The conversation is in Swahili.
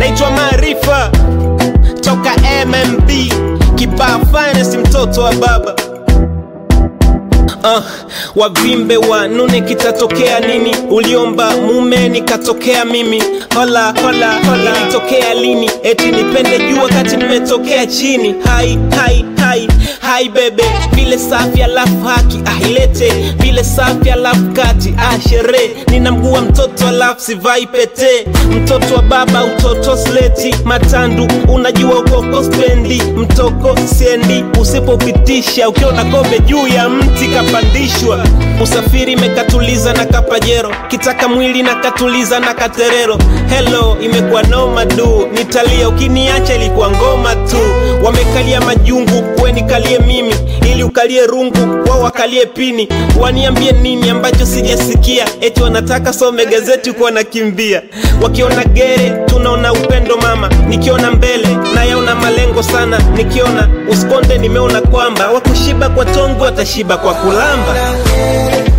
naitwa Maarifa toka MMB kibaa finest, mtoto wa baba Uh, wavimbe wa nune kitatokea nini? Uliomba mume nikatokea mimi, hola hola hola, ilitokea lini? Eti nipende juu wakati nimetokea chini. Hai hai hai hai bebe, vile safi alafu haki ahilete, vile safi alafu kati ah, sherehe nina mguu wa mtoto alafu sivai pete, mtoto wa baba utoto sleti matandu, unajua ukoko spendi mtoko siendi, usipopitisha ukiona kombe juu ya mti kapandishwa, usafiri imekatuliza na kapajero, kitaka mwili na katuliza na katerero. Hello, imekuwa noma du, nitalia ukiniacha, ilikuwa ngoma tu. Wamekalia majungu, we nikalie mimi, ili ukalie rungu, wao wakalie pini. Waniambie nini ambacho sijasikia? Eti wanataka some gazeti huko wanakimbia, wakiona gere tunaona upendo mama, nikiona mbele nayaona malengo sana, nikiona usikonde nimeona kwamba wakushiba kwa tongo watashiba kwa kulamba.